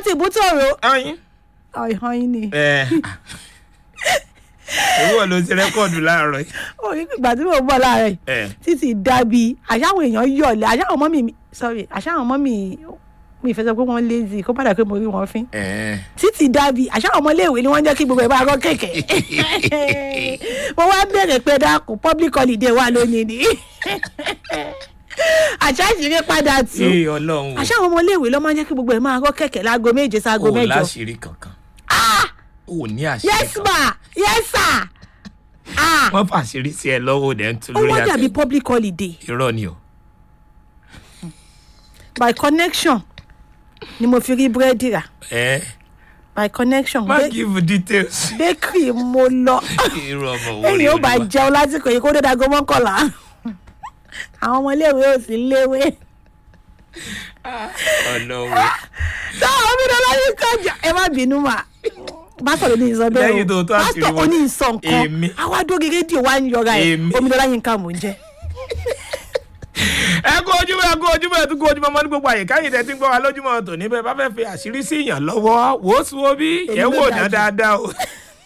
láti ìbútòrò ọyìn. ọ̀hán yín ni ẹ ìwọ ló ti rẹ́kọ̀dù láàárọ̀ yìí. orí ìgbà tí mo bọ̀ láàárọ̀ yìí ẹ títí dábì àṣàwọn èèyàn yọ̀lẹ̀ àṣàwọn ọmọ mi sorry àṣàwọn ọmọ mi mi ìfẹ́ sọ pé wọ́n lazy kó padà pé mo rí wọn fín ẹ títí dábì àṣàwọn ọmọléèwé ni wọ́n jẹ́ kí gbogbo ẹ̀ bá rọ́ kẹ̀kẹ́ mo wá bẹ̀rẹ̀ pé dákun public holiday wà lónìí ni àṣà ìṣeré padà tù ẹ ọlọ́run o. àṣàwọn ọmọléèwé ló máa ń jẹ́ kí gbogbo ẹ̀ máa rọ́ kẹ̀kẹ́ láago méje sáago o mẹ́jọ láṣìírí kankan. o ní àṣírí yes kan. ma yes sir ah wọ́n fàṣírí sí ẹ lọ́wọ́ dẹ̀ ń tu ó lórí wá dàbí àtẹ. public holiday irọ́ ni o. by connection ni mo fi rí búrẹ́dì rà ẹ by connection má Ba- give details. bakery mo lọ irọ́ ọmọ wo èyí ó bá jẹun lásìkò yìí kó dé dago mọ́kànlá àwọn ọmọléèwé ò sí léwé ọlọ́run. táwọn obìnrin láyé kájà ẹ má bínú mà pásítọ̀ ló ní ìsọ bẹ́ẹ̀ Lẹ́yìn tó o tó àṣírí pásítọ̀ wọn. ó ní ìsọ nǹkan Èmi. àwa dóge rédíò wa ń yọra ẹ̀ Èmi. omidọ́lá yín ká mò ń jẹ́ ẹ kó ojúmọ́ ẹ kó ojúmọ́ ẹ tún kó ojúmọ́ mọ́ ní gbogbo àyíká yìí tẹ́tí ń gbọ́ wa lójúmọ́ tòní bẹ́ẹ̀ bá fẹ́ fi àṣírí sí èèyàn lọ́wọ́ wò ó sún omi Èmi yẹ ló wò ná dájú. dáadáa o.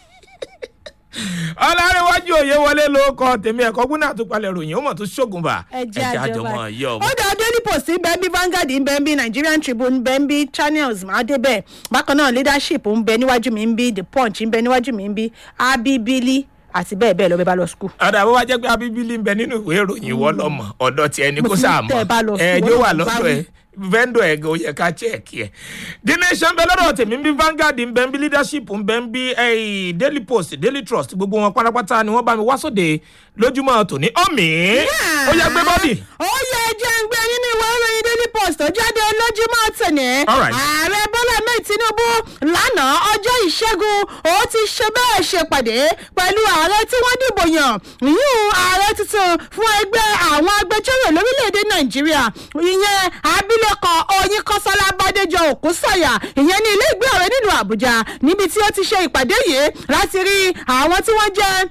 ọlárẹ̀wájú òye wọlé ló kọ tèmi ẹ̀kọ́ gúnà àtúpalẹ̀ ròyìn ó mọ̀ tó ṣògùn bà ẹ jẹ́ àjọba àjọmọ̀ yọ ó dá daily post ń bẹ ń bí Vanguard ń bẹ ń bí Nigerian Tribune ń bẹ ń bí Channels máa dé bẹ́ẹ̀ bákan náà leadership ń bẹ níwájú mi ń bí The Punch ń bẹ níwájú mi ń bí Abibili àti bẹ́ẹ̀ bẹ́ẹ̀ lọ bẹ́ẹ̀ bá lọ school. ọ̀dà bó wá jẹ́ pé abíbílì ń bẹ nínú ìwé ìròyìn ìwọ lọ́mọ ọ̀dọ̀ tiẹ̀ ní Mo kó ti ní sáà tẹ́ ẹ bá lọ mọ̀ sí, ẹ ìwọ yóò náà wà bá lọ́dọ̀ wí. ẹ vendor ẹ̀ gan ó yẹ ká chẹ́ẹ̀kì ẹ̀. the nation bẹ lọ́dọ̀ tèmi ń bí Vanguard ń bẹ ń bí leadership ń bẹ ń bí eh, daily post daily trust gbogbo wọn pátápátá ni wọ́n bá mi wá sóde lójúmọ́ tòní ọ̀mì ó yẹ gbé bọ́dì. ó yẹ jẹ́ ń gbé nínú ìwé ìròyìn daily post tó jáde lójúmọ́ tòní. All right. ààrẹ bọ́lá mẹ́ẹ̀ tinubu lánàá ọjọ́ ìṣẹ́gun ó ti ṣe bẹ́ẹ̀ ṣe pàdé pẹ̀lú ààrẹ tí wọ́n dìbò yàn yíyún ààrẹ tuntun fún ẹgbẹ́ àwọn agbẹjọ́rò lórílẹ̀‐èdè nàìjíríà ìyẹn abilékọ oyinkanṣọ́lá bádéjọ òkúsọ̀yà ìyẹn ní ilé ìgbé ààrẹ nílùú àbújá níbi tí ó ti ṣe ìpàdé yìí láti rí àwọn tí wọ́n jẹ́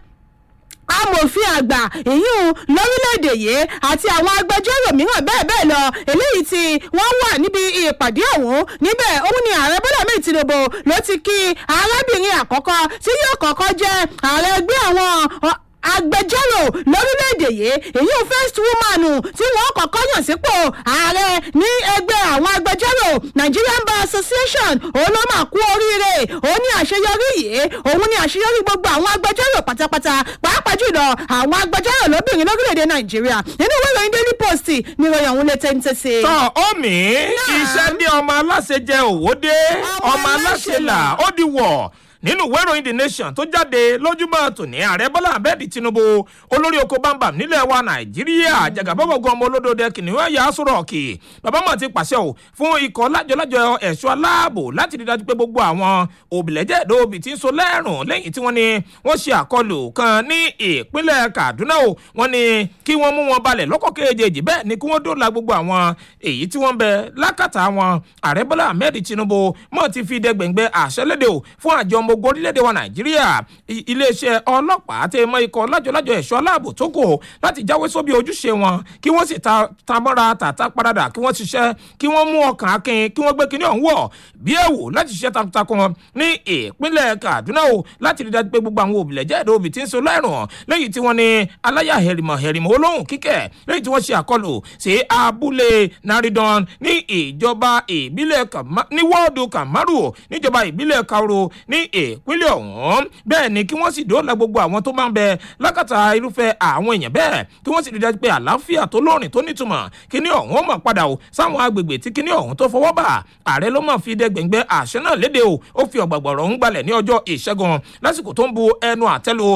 amòfin àgbà ìyún lórílẹ̀‐èdè yìí àti àwọn agbẹjọ́rò mìíràn bẹ́ẹ̀ bẹ́ẹ̀ lọ eléyìí tí wọ́n wà níbi ìpàdé ọ̀hún níbẹ̀ òun ni ààrẹ bọ́lá mẹ́rin tinubu ló ti kí arábìnrin àkọ́kọ́ tí yóò kọ́kọ́ jẹ́ ààrẹ ẹgbẹ́ àwọn ọ, agbẹjọ́rò lórílẹ̀‐èdè yìí èyí ò first woman tí wọ́n kọ́kọ́ yàn sípò ààrẹ ní ẹgbẹ́ àwọn agbẹjọ́rò Nigerian Bar Association òun ló máa kú oríire òun ní àṣeyọrí yìí òun ní àṣeyọrí gbogbo àwọn agbẹjọ́rò pátápátá pàápàá jùlọ àwọn agbẹjọ́rò lóbìnrin lórílẹ̀‐èdè Nàìjíríà nínú ìwé ìròyìn Daily Post ní ìròyìn ọ̀hún lè tẹ́ntẹ́ sí i. tọ́ ọ̀mì iṣẹ́ ní ọmọ aláṣẹ jẹ òwò dé Ọmọ ọmọ aláṣẹ aláṣẹ là là. ó di wọ̀ nínú ìwé ìròyìn the nation tó jáde lójúmọ́ tòní ààrẹ bọ́lá abẹ́ẹ̀dì tinubu olórí oko bámbam nílẹ̀ wa nàìjíríà jagabọ́bọ̀gàn ọmọ olódòdó kìnìún ẹ̀yà sọ̀rọ̀ọ̀kì bàbá mọ̀ ti pàṣẹ o fún ikọ̀ lájọlájọ ẹ̀ṣọ́ aláàbò láti rí dájú pé gbogbo àwọn òbílẹ̀jẹ̀dọ̀ òbí ti ń so lẹ́rùn lẹ́yìn tí wọ́n ní wọ́n ṣe àkọlù kan ní ìpínlẹ̀ kaduna o wọ́n ní kí wọ́n mú wọn balẹ̀ lọ́kọ̀ kejì bẹ́ẹ̀ ni kí wọ́n dóòlà gbogbo àwọn èyí tí wọ́n ń bẹ lákàtà wọn ààrẹ bọ́lá ahmed tinubu mọ̀ ti fi dẹgbẹ̀ngbẹ̀ àṣẹ lédè o fún àjọ ọmọ ogun orílẹ̀-èdè wa nàìjíríà I- iléeṣẹ́ ọlọ́pàá tẹ mọ́ ikọ̀ lájọlájọ ẹ̀ṣọ́ aláàbò tó kù láti jáwé sóbì ojúṣe wọn kí wọ́n sì ta tamọ́ra tàtà paradà kí wọ́n ṣiṣẹ́ kí wọ́n mú ọkàn akin kí wọ́n gbé kinní ọ̀hún wọ̀ bí ẹ̀wò láti ṣiṣẹ́ takuntakun ní ìpínlẹ̀ kaduna o láti rí dájú pé gbogbo àwọn òbílẹ̀jẹ́ ẹ̀dọ́ òbí ti ń so lẹ́rùn lẹ́yìn tí wọ́n ní aláyà hẹ̀rìmọ̀ hẹ̀rìmọ̀ olóhùn kíkẹ́ lẹ́yìn tí wọ́n ṣe àkọlù sí abúlé naridon ní ìjọba ìbílẹ̀ Kama- ní wọ́ọ̀dù kamaru níjọba ìbílẹ̀ kaoro ní ìpínlẹ̀ ọ̀hún bẹ́ẹ̀ ni kí wọ́n sì dóòlà gbogbo àwọn tó máa ń bẹ lákàtà irúfẹ́ àwọn èèyàn bẹ́ẹ̀ kí wọ́n sì rí dájú pé àlàáfíà tó lóòrìn tó nítumọ̀ kíní ọ̀hún ó mọ̀ padà o sáwọn agbègbè tí kíní ọ̀hún tó fọwọ́ bà ààrẹ ló mọ̀ fi dẹgbẹ̀ngbẹ́ àṣẹ náà léde o ó fi ọ̀gbàgbọ̀rọ̀ ń gbalẹ̀ ní ọjọ́ ìṣẹ́gun lásìkò tó ń bu ẹnu àtẹ́lu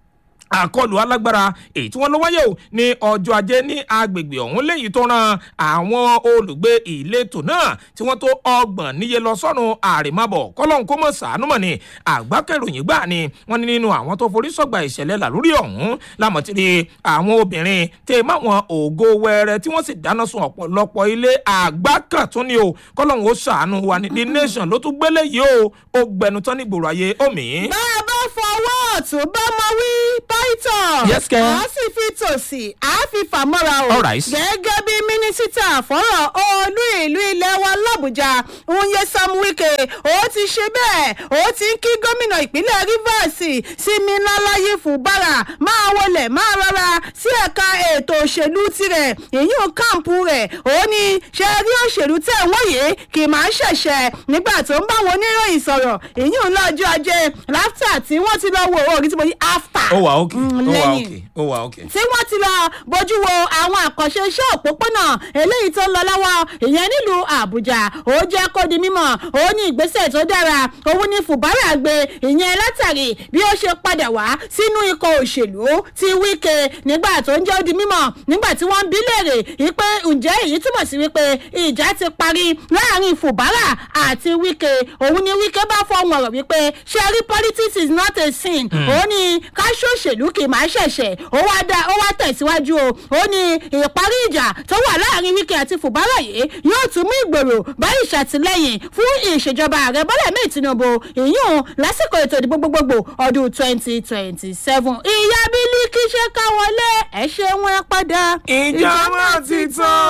àkọlù alágbára èyí tí wọ́n lọ wáyé o ní ọjọ́ ajé ní agbègbè ọ̀hún léyìí tó ran àwọn olùgbé ìletò náà tí wọ́n tó ọgbọ̀n níye lọ sọ́run àrèmábọ̀ kọ́lọ́hún kó mọ̀ sàánú mọ̀ ni àgbákẹ́ròyìn gbà ni wọ́n ní nínú àwọn tó forí sọ̀gbà ìṣẹ̀lẹ̀ làlórí ọ̀hún lámọ̀tìrì àwọn obìnrin tẹ máwọn ògo wẹrẹ tí wọ́n sì dáná sun ọ̀pọ̀lọpọ̀ ilé àgbákàn tún ni o kọ́lọ́hún ó sàánú wa ní the nation ló tún gbélé yìí o ó gbẹnu tán ní gbòòrò ayé omi. bá a bá fọwọ́ ọ̀tún bá mọ wí báyìí ìtàn Yes, kẹ́. a sì fi tòsí a fi fàmọ́ra o All right. gẹ́gẹ́ bí mínísítà fọ́rọ̀ olú ìlú ilẹ̀ wa làbújá Nyesom Wike ó ti ṣe bẹ́ẹ̀ ó ti ń kí gómìnà ìpínlẹ̀ Rivers Siminalayi Fubara máa wọlé máa rọra sí ẹ̀ka ètò òṣèlú tirẹ̀ ìyún kàǹpù rẹ̀ ó ní ṣe rí òṣèlú tẹ̀ wọ́n yìí kì máa ń ṣẹ̀ṣẹ̀ nígbà tó ń bá wọn oníròyìn sọ̀rọ̀ ìyún lọ́jọ́ ajé láftà tí wọ́n ti lọ wo orí tí mo ní after ó wà ókè Mm, ó wà lẹ́yìn ókè ó wà ókè. tí wọ́n ti lọ bójú wo àwọn àkànṣe iṣẹ́ òpópónà eléyìí tó ń lọ lọ́wọ́ ìyẹn nílùú àbújá ó jẹ́ kó di mímọ̀ ó ní ìgbésẹ̀ tó dára òun ní fùbárà gbé ìyẹn látàrí bí ó ṣe padà wá sínú ikọ̀ òṣèlú ti wíkẹ́ nígbà tó ń jẹ́ ó di mímọ̀ nígbà tí wọ́n ń bí léèrè wípé ǹjẹ́ èyí túmọ̀ sí wípé ìjà ti parí láàrin fùbárà àti wíkẹ́ òun ní wíkẹ́ bá fọwọ́n ọ̀rọ̀ wípé ṣẹ́rí politics is not a sin òun ní káṣó òṣèlú kì í máa ṣẹ̀ṣẹ̀ ó wá dá ó wá tẹ̀síwájú o ó ní ìparí ìjà tó wà láàrin wíkẹ́ àti fùbárà yìí yóò tún mú ìgbèrò bá ìṣàtìlẹ́yìn fún ìṣèjọba ààrẹ bọ́lá mẹ́ẹ̀ tinubu ìyún lásìkò ètò ìdìbò gbogbogbò ọdún twenty twenty seven ìyá bílíkì ṣe ká wọlé ẹ ṣe wọn ẹ padà ìjà máa ti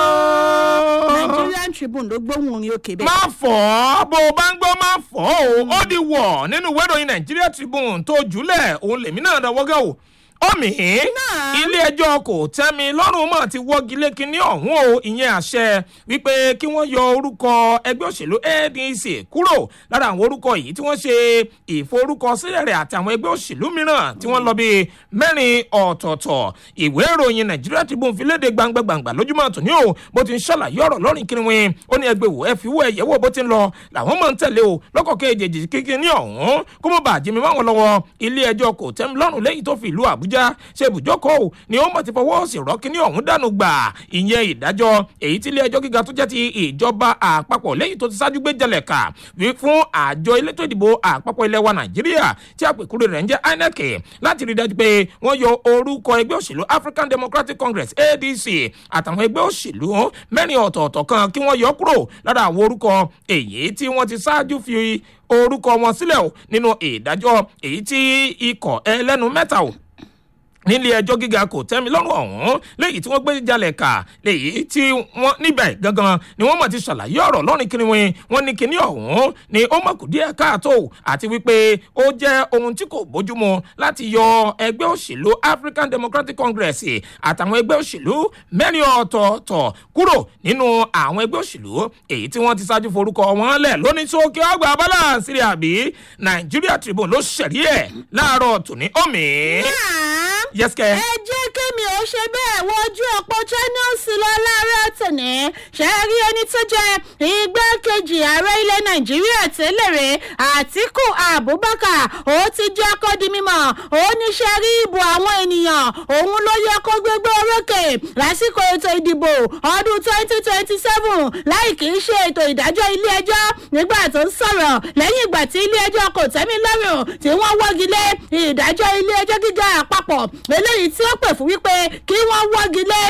tán. nigerian tribune ló gbóhùn orin òkè bẹ́ẹ̀. má fọ́ ọ́ bó o bá ń gbọ́ má fọ́ ọ́ o ó di wọ̀ nínú ìwé ìròyìn Nigeria Tribune tó jùlẹ̀ òun lèmi náà dánwọ́ gẹ́ o omi ilé ẹjọ́ kò tẹ́mi lọ́rùn mọ̀ ti wọ́gi lé kinní ọ̀hún o ìyẹn àṣẹ wípé kí wọ́n yọ orúkọ ẹgbẹ́ òṣèlú ADC kúrò lára àwọn orúkọ yìí tí wọ́n ṣe ìforúkọsílẹ̀ rẹ̀ àti àwọn ẹgbẹ́ òṣèlú mìíràn tí wọ́n lọ bíi mẹ́rin ọ̀tọ̀ọ̀tọ̀ ìwé ìròyìn Nigeria Tribune fi léde gbangba-gbangba lójúmọ́ tòní o bó ti ń ṣàlàyé ọ̀rọ̀ lọ́rìn kiri wọn ó ní ẹgbẹ́ wò ẹ fi wọ ẹ̀yẹ́wò bó ti ń lọ làwọn máa ń tẹ̀lé o lọ́kọ̀ kejì kíkí ní ọ̀hún kó mọ̀ bàjẹ́ mi máwọn lọ́wọ́ ilé ẹjọ́ kò tẹ́mi lọ́rùn lẹ́yìn tó fi ìlú Àbújá ṣe ibùjókòó o ni ó mọ̀ ti fọwọ́ sí rọ́ọ̀kì ní ọ̀hún dànù gbà ìyẹn ìdájọ́ èyí tí ilé ẹjọ́ gíga tó jẹ́ ti ìjọba àpapọ̀ lẹ́yìn tó ti ṣáájú gbé jalè kà wí fún àjọ elétò ìdìbò àpapọ̀ ilẹ̀ wa Nàìjíríà tí àpèkúrò rẹ̀ ń jẹ́ INEC láti rí dájú pé wọ́n yọ orúkọ ẹgbẹ́ òṣèlú African Democratic Congress ADC àtàwọn ẹgbẹ́ òṣèlú mẹ́rin ọ̀tọ̀ọ̀tọ̀ kan kí wọ́n yọ kúrò lára àwọn orúkọ èyí tí wọ́n ti ṣáájú fi orúkọ wọn sílẹ̀ o nínú ìdájọ́ èyí tí ikọ̀ ẹlẹ́nu mẹ́ta o nílé ẹjọ́ gíga kò tẹ́mi lọ́rùn ọ̀hún léyìí tí wọ́n gbé jalè kà léyìí tí wọ́n níbẹ̀ gangan ni wọ́n mọ̀ ti ṣàlàyé ọ̀rọ̀ lọ́rin kiri wọn wọ́n ní kíní ọ̀hún ni ó mọ̀ kù díẹ̀ káàtó àti wípé ó jẹ́ ohun tí kò bójúmu láti yọ ẹgbẹ́ òṣèlú African Democratic Congress àtàwọn ẹgbẹ́ òṣèlú mẹ́rin ọ̀tọ̀ọ̀tọ̀ kúrò nínú àwọn ẹgbẹ́ òṣèlú èyí tí wọ́n ti ṣáájú forúkọ wọn lẹ̀ lóní sókè ọgbà balance rí àbí Nigeria Tribune ló ṣẹ̀rí ẹ̀ láàárọ̀ tòní omi. yes kẹ́. ẹ jẹ́ kémi ò ṣe bẹ́ẹ̀ wojú ọ̀pọ̀ channels lọ láàárọ̀ tòní ṣe rí ẹni tó jẹ́ igbákejì ààrẹ ilẹ̀ nàìjíríà tẹ́lẹ̀ rẹ̀ àtíkù abubakar ó ti jẹ́ kó di mímọ̀ ó ní ṣe rí ìbò àwọn ènìyàn òun ló yẹ kó gbégbé orókè lásìkò ètò ìdìbò ọdún twenty twenty seven láì kì í ṣe ètò ìdájọ́ ilé ẹjọ́ nígbà tó ń sọ̀rọ̀ lẹ́yìn ìgbà tí ilé ẹjọ́ kò tẹ́mi lọ́rùn tí wọ́n wọ́gi lé ìdájọ́ ilé ẹjọ́ gíga àpapọ̀ eléyìí tí ó pè fún wípé kí wọ́n wọ́gi lé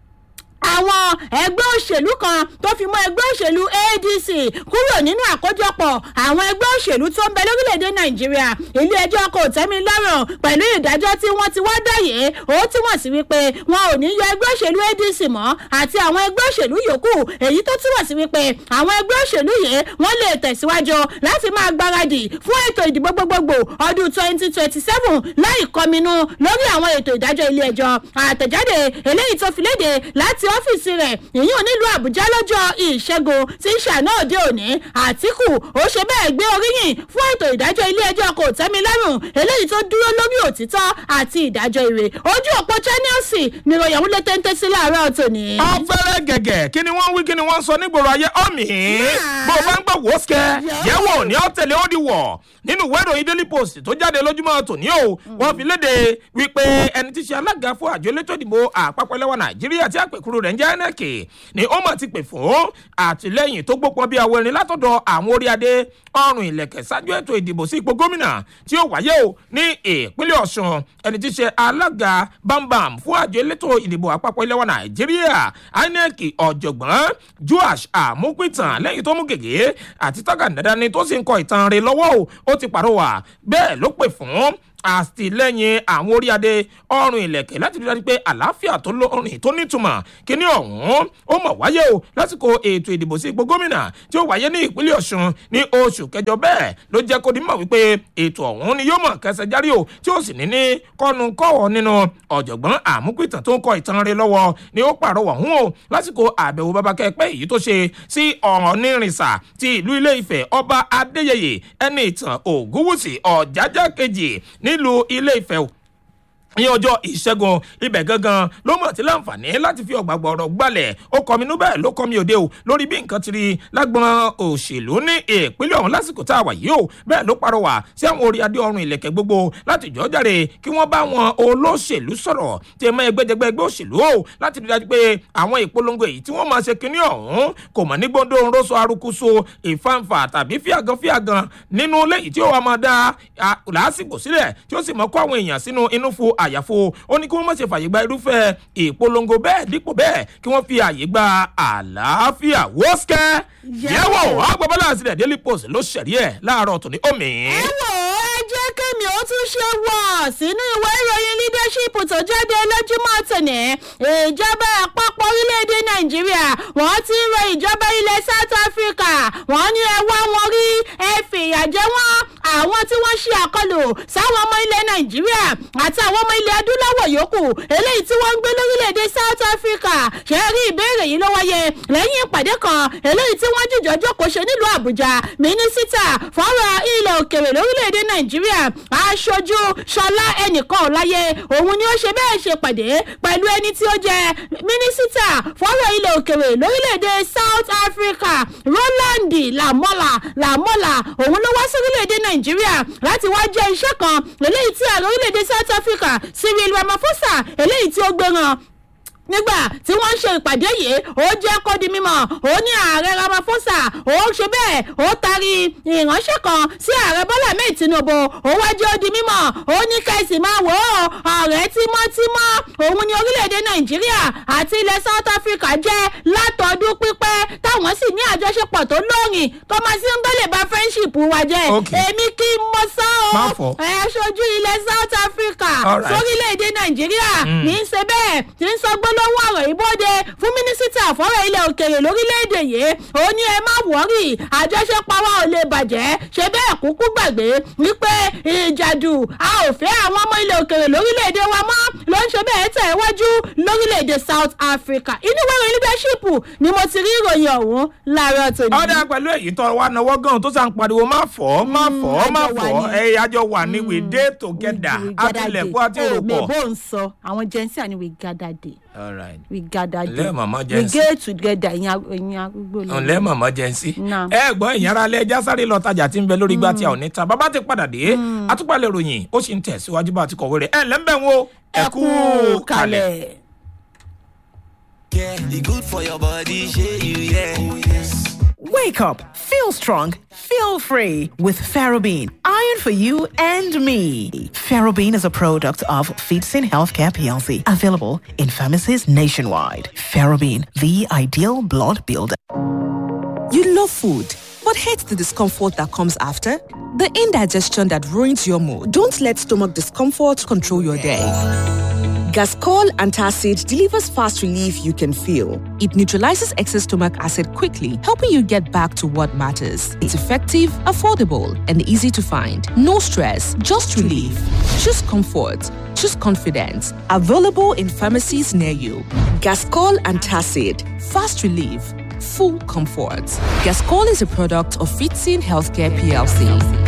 àwọn ẹgbẹ́ òṣèlú kan tó fi mọ́ ẹgbẹ́ òṣèlú adc kúrò nínú àkójọpọ̀ àwọn ẹgbẹ́ òṣèlú tó ń bẹ lórílẹ̀‐èdè nàìjíríà ilé ẹjọ́ kò tẹ́mi lọ́rùn pẹ̀lú ìdájọ́ tí wọ́n ti wá dáyé ó túmọ̀ sí wípé wọn ò ní yọ ẹgbẹ́ òṣèlú adc mọ́ àti àwọn ẹgbẹ́ òṣèlú yòókù èyí tó túmọ̀ sí wípé àwọn ẹgbẹ́ òṣèlú yìí wọ́n lè tẹ̀síwájú láti máa gbáradì fún ètò ìdìbò gbogbogbò ọdún twenty twenty seven láì kọminú lórí àwọn ètò ìdájọ́ ilé ẹjọ́ àtẹ̀jáde eléyìí tó fi léde láti ọ́fíìsì rẹ̀ ìyún nílùú àbújá lọ́jọ́ ìṣẹ́gun tí ń ṣàná òde òní àtìkù ó ṣe bẹ́ẹ̀ gbé oríyìn fún ètò ìdájọ́ ilé ẹjọ́ kò tẹ́mi lọ́rùn eléyìí tó dúró lórí òtítọ́ àti ìdájọ́ ire ojú òpó channels nìròyìn òun lè téńté sí láàárọ̀ tòní. ọ̀fẹ́rẹ́ gẹ̀gẹ̀ kí ni wọ́n wí kí ni wọ́n sọ nígboro ayé ọ̀mì bó o bá ń gbọ́ wọ́ọ̀sìkẹ́ yẹ̀wò ní ọ̀tẹ̀lẹ̀ ó di wọ̀ nínú ìwé ìròyìn daily post tó jáde lójúmọ́ tòní o wọ́n fi léde wípé ẹni tí ṣe alága fún àjọ elétò ìdìbò àpapọ̀ ẹlẹ́wà nàìjíríà tí àpèkúrú rẹ̀ ń jẹ́ inec ni ó mọ̀ ti pè fún àtìlẹ́yìn tó gbópọn bí àwọn erin látọ̀dọ̀ àwọn orí adé ọrùn ìlẹ̀kẹ̀ ṣáájú ètò ìdìbò sí ipò gómìnà tí ó wáyé o ní ìpínlẹ̀ ọ̀ṣun ẹni tí ṣe alága bámbam fún àjọ elétò ìdìbò àpapọ̀ ẹlẹ́wà nàìjíríà inec ọ̀jọ̀gbọ́n joash àmúpìtàn lẹ́yìn tó mú gègé àti tágàdàdà ni tó sì ń kọ ìtàn rẹ̀ lọ́wọ́ o ó ti pàrọwà bẹ́ẹ̀ ló pè fún àtìlẹ́yìn àwọn orí adé ọrùn ìlẹ̀kẹ̀ láti rí dájú pé àlàáfíà tó lórin tó nítumọ̀ kíní ọ̀hún ó mọ̀ wáyé o lásìkò ètò ìdìbò sí ipò gómìnà tí ó wáyé ní ìpínlẹ̀ ọ̀ṣun ní oṣù kẹjọ bẹ́ẹ̀ ló jẹ́ kó di mọ̀ wípé ètò ọ̀hún ni yóò mọ̀ kẹsẹ̀ járí o tí ó sì ní ní kọ́nu kọ́wọ́ nínú ọ̀jọ̀gbọ́n àmúpìtàn tó ń kọ ìtàn rẹ lọ́wọ́ ni ó pàrọwà hún o lásìkò àbẹ̀wò babakẹ́pẹ́ èyí tó ṣe sí ọ̀ọ́nìrìnsà ti ìlú ilé ìfẹ́ ọba adéyẹyẹ ẹni ìtàn ògúnwùsì ọ̀jájá kejì nílùú ilé ìfẹ́ ní ọjọ́ ìṣẹ́gun ibẹ̀ gangan ló mọ̀ tí láǹfààní láti fi ọ̀gbàgbọ́ ọ̀rọ̀ gbalẹ̀ ó kọ́ mi nú bẹ́ẹ̀ ló kọ́ mi òde o lórí bí nǹkan ti rí lágbọ́n òṣèlú ní ìpínlẹ̀ ọ̀hún lásìkò tá a wà yìí o bẹ́ẹ̀ ló parọ́wà sí àwọn orí adé ọrùn ìlẹ̀kẹ̀ gbogbo láti jọ́ jáde kí wọ́n bá wọn olóṣèlú sọ̀rọ̀ tí ẹ̀mọ́ ẹgbẹ́jẹgbẹ́ ẹgbẹ́ òṣèlú o láti rí dájú pé àwọn ìpolongo èyí tí wọ́n máa ṣe kinní ọ̀hún kò mọ̀ ní gbọ́dọ̀ ńrọ́sọ arukuso ìfanfà tàbí fíàgàn fíàgàn nínú léyìí tí ó wà máa dá làásìgbò sílẹ̀ tí ó sì mọ̀ kó àwọn èèyàn sínú inú fu àyàfo ó ní kí wọ́n má ṣe fàyè gba irúfẹ́ ìpolongo bẹ́ẹ̀ dípò bẹ́ẹ̀ kí wọ́n fi àyè gba àlàáfíà wọ́skẹ́ yẹ̀wò agbábọ́lá àti daily post ló ṣẹ̀rí ẹ̀ láàárọ̀ tòní omi. ẹ wò ó ẹ jẹ́ kémi ó tún ṣe wọ̀ sínú ìwé ìròyìn leadership tó jáde lójúmọ́ tòní ìjọba àpapọ̀ orílẹ̀-èdè nàìjíríà wọ́n ti ń rọ ìjọba ilẹ̀ south africa wọ́n ní ẹ wá wọn rí ẹ fìyà jẹ wọ́n àwọn tí wọ́n ṣe àkọlù sáwọn ọmọ ilẹ̀ nàìjíríà àti àwọn ọmọ ilẹ̀ adúláwọ̀ yòókù eléyìí tí wọ́n ń gbé lórílẹ̀‐èdè south africa ṣe rí ìbéèrè yìí ló wáyé lẹ́yìn ìpàdé kan eléyìí tí wọ́n jìjọ́ jókòó ṣe nílùú àbújá mínísítà fọ́rọ̀ ilẹ̀ òkèrè lórílẹ̀‐èdè nàìjíríà aṣojú ṣọlá ẹnìkan ọ̀láyé òun ni ó ṣe bẹ́ẹ̀ ṣe pàdé pẹ̀lú ẹni tí ó jẹ́ mínísítà fọ́rọ̀ ilẹ̀ òkèrè lórílẹ̀‐èdè south africa roland lamola lamola òun ló wá sórílẹ̀‐èdè nàìjíríà láti wá jẹ́ iṣẹ́ kan eléyìí tí ààrẹ orílẹ̀‐èdè south africa cyril ramaphosa eléyìí tí ó gbé hàn nígbà tí wọ́n ń ṣe ìpàdé yìí ó jẹ́ kó di mímọ́ ó ní ààrẹ ramaphosa ó ṣe bẹ́ẹ̀ ó taari ìránṣẹ́ kan sí ààrẹ bọ́lá mẹ́ẹ̀ tinubu ó wá jẹ́ ó di mímọ́ ó ní kẹ́sì máa wò ó ọ̀rẹ́ tímọ́tímọ́ òun ní orílẹ̀-èdè nàìjíríà àti ilẹ̀ south africa jẹ́ látọdún pípẹ́ táwọn sì ní àjọṣepọ̀ tó lóòrìn tó máa sí ń gbọ́lẹ̀ bá friendship wa jẹ́ èmi kí n mọ sá o ẹ̀ ṣojú ilẹ̀ south africa sórílẹ̀-èdè nàìjíríà ní í ṣe bẹ́ẹ̀ tí ń sọ gbọ́ lọ́wọ́ ọ̀rọ̀ ìbọ́dẹ fún mínísítà fọ́rọ̀ ilẹ̀ òkèrè lórílẹ̀‐èdè yìí ó ní ẹ má wọ́rì àjọṣepọ̀ wa ò lè bàjẹ́ ṣe bẹ́ẹ̀ kúkú gbàgbé wípé ìjàdù a ò fẹ́ àwọn ọmọ ilẹ̀ òkèrè lórílẹ̀‐èdè wa mọ́ ló ń ṣe bẹ́ẹ̀ tẹ̀ wájú lórílẹ̀‐èdè south africa inú wẹ́rẹ̀ leadership ni mo ti rí ìròyìn ọ̀hún láàárọ̀ tòní. ọ̀dà pẹ̀lú èyí tó wà náwó gan tó sàn pariwo má fọ́ má fọ́ má fọ́ ẹ̀yà àjọ wà ní we dey together àtìlẹ̀kọ́ àti òrùkọ. mèbó ń sọ àwọn jẹ́nsì àni we gather day all right. we gather Ǹlẹ́ màmá we Jẹ́nsì. get together ìyẹn arúgbó lọ. ǹlẹ́ màmá jẹ́nsì. Náà. ẹ gbọ́ ìyára alẹ́ ẹja sáré lọ tajà tí ń bẹ lórí igbá tí a ò ní ta bàbá ti padà dé àtúpalẹ̀ ròyìn ó sì ń tẹ̀síwájú bá a ti kọ̀wé rẹ̀ ẹ ǹlẹ́ ń bẹ̀ ń wo ẹ kú kalẹ̀. Yeah, it good for your body, shey you yeah. Oh yes. Wake up, feel strong, feel free with Ferrobene. Iron for you and me. Ferrobene is a product of Feedsin Healthcare PLC, available in pharmacies nationwide. Ferrobene, the ideal blood builder. You love food, but hate the discomfort that comes after? The indigestion that ruins your mood. Don't let stomach discomfort control your day. Gascol Antacid delivers fast relief you can feel. It neutralizes excess stomach acid quickly, helping you get back to what matters. It's effective, affordable, and easy to find. No stress, just relief. Choose comfort. Choose confidence. Available in pharmacies near you. Gascol Antacid. Fast relief. Full comfort. Gascol is a product of Fitzin Healthcare PLC.